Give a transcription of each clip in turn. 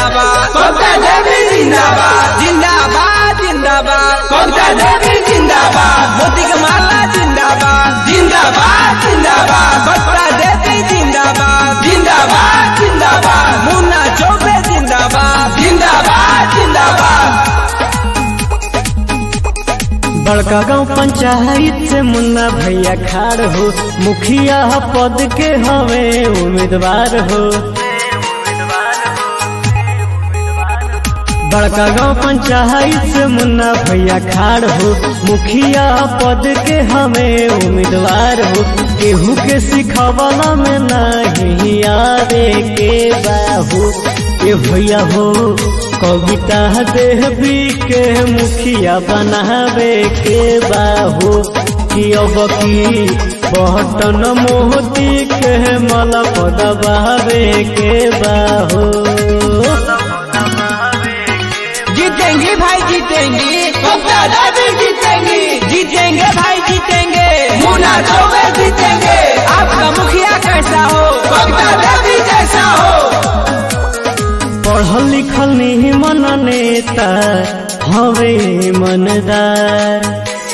जिंदाबाद ममता देवी जिंदाबाद जिंदाबाद जिंदाबाद ममता देवी जिंदाबाद मोती के माला जिंदाबाद जिंदाबाद जिंदाबाद ममता देवी जिंदाबाद जिंदाबाद जिंदाबाद मुन्ना चौबे जिंदाबाद जिंदाबाद जिंदाबाद बड़का गांव पंचायत से मुन्ना भैया खाड़ हो मुखिया पद के हवे उम्मीदवार हो बड़का गांव पंचायत से मुन्ना भैया खाड़ हो मुखिया पद के हमें उम्मीदवार हो केहू के सिखवाला में नहीं आवे के बाहू ए भैया हो कविता देवी के मुखिया बनावे के बाहू कि अब की बहटन मोती के मल पदबावे के बाहू जीतेंगे भाई जीतेंगे ममता देवी जीतेंगी जीतेंगे भाई जीतेंगे मुन्ना चौबे जीतेंगे आपका मुखिया कैसा हो ममता देवी जैसा हो पढ़ल लिखल नहीं मन नेता हवे मनदार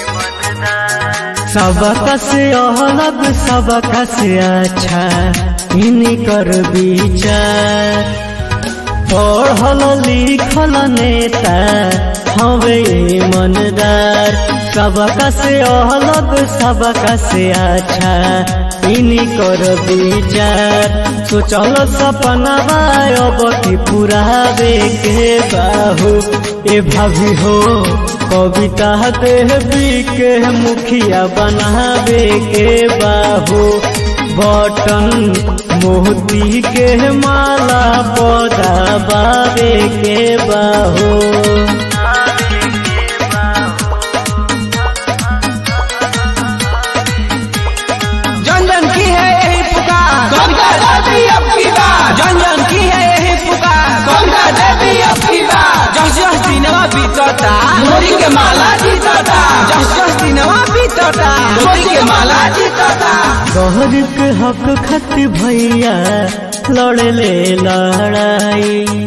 सबका से अलग सबका से अच्छा इन्हीं कर विचार पढ़ल लिखल नेता हवे मनदार सबका से अलग सबका से अच्छा इन्हीं कर विचार सोचल सपना अब की पुरावे के बाहू ए भाभी हो कविता देवी के मुखिया बनावे के बाहू बटन मोती के माला पौधा बावे के बाहू जन जन की है यही पुकार ममता देवी अब की बात जन जन की है यही पुकार ममता देवी अब की बात जस जस दिनवा बीतता मोदी के माला जीतता जस जस दिनवा बीतता मोदी के माला जीतता गहर के हक खत भैया लड़े ले लड़ाई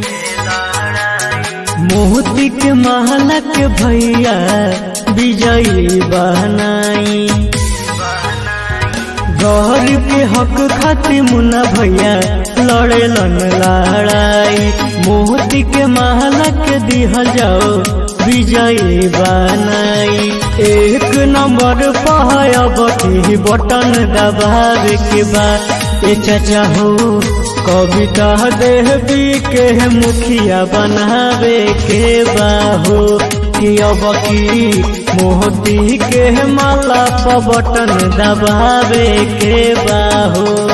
मोती के महला के भैया विजयी बनाई गरीब के हक खातिर मुन्ना भैया लड़ेलन लड़ाई मोती के महला के दिहल जाओ विजयी बनाई एक नंबर पहायब की बटन दबावे के बाद ए चाचा हो कविता देवी के मुखिया बनावे के बाहो कि अब की मोती के माला पर बटन दबावे के बाहो